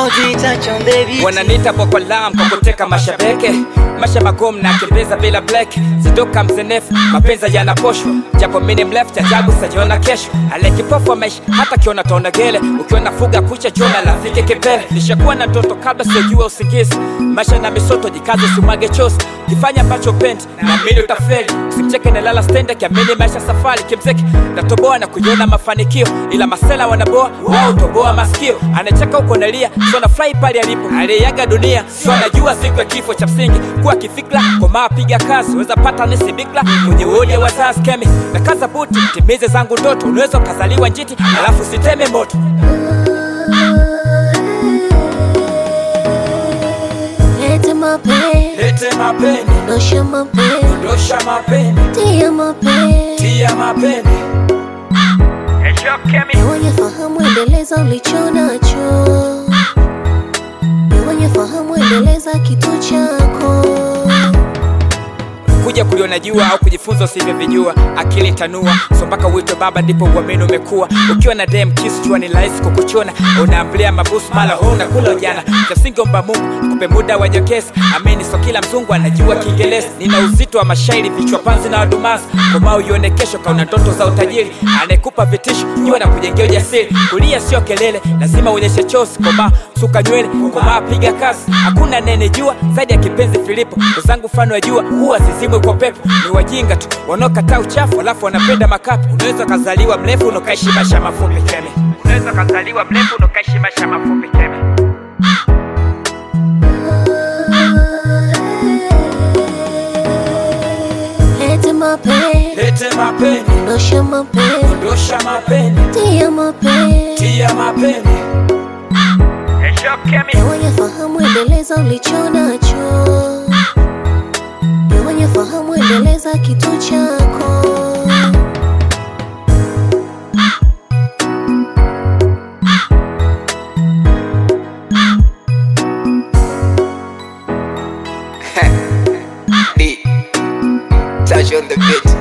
I'll be touch on baby. wananita Boko Haram kwa kuteka mashabeke masha magumu na kimbeza bila black zidoka mzenefu mapenza yanaposhwa japo mini mleft ajabu sajiona kesho alekipofu maisha hata kiona taona gele ukiona fuga kucha chona lafike kipele nishakuwa na ndoto kabla sijua usingizi maisha na misoto jikaze simwage chosi kifanya ambacho pendi na mili utafeli simcheke na lala stende kiamini maisha safari kimzeki natoboa na kujiona mafanikio ila masela wanaboa wao toboa masikio anacheka huko nalia so na fly pale alipo aliyeaga dunia so anajua siku ya kifo cha msingi kuwa kifikra komaa piga kazi weza pata nisi bikla mwenye uoni ya wazazi kemi na kaza buti timize zangu ndoto unaweza ukazaliwa njiti alafu siteme moto Lete mapenzi, lete mapeni dosha mapenzi, dosha mapeni tia mapenzi. tia mapeni Ni wenye fahamu, endeleza ulicho nacho. Ni wenye fahamu, endeleza kitu chako. kuja kuliona jua au kujifunza usivyovijua akili tanua so mpaka uitwe baba ndipo uamini umekuwa ukiwa na dem kisu jua ni rahisi kukuchona unaambulia mabusu mala huna kula ujana cha msingi omba mungu akupe muda wa jokesi amini so kila mzungu anajua kiingereza nina uzito wa mashairi vichwa panzi na wadumazi komaa uione kesho kauna ndoto za utajiri anayekupa vitisho jua na kujengea ujasiri kulia sio kelele lazima uonyeshe chosi komaa suka nywele komaa piga kasi hakuna nene jua zaidi ya kipenzi filipo ndo zangu mfano ya jua huwa zizimwe kwa pepo ni wajinga tu wanaokataa uchafu alafu wanapenda makapu unaweza ukazaliwa mrefu unakaishi maisha mafupi keme unaweza ukazaliwa mrefu unakaishi maisha mafupi keme Lete mapenzi, lete mapeni dosha mapenzi, dosha mapeni tia mapenzi. tia mapeni Ni wenye fahamu, endeleza ulicho nacho. Ni wenye fahamu, endeleza kitu chako. D. Touch on the beat.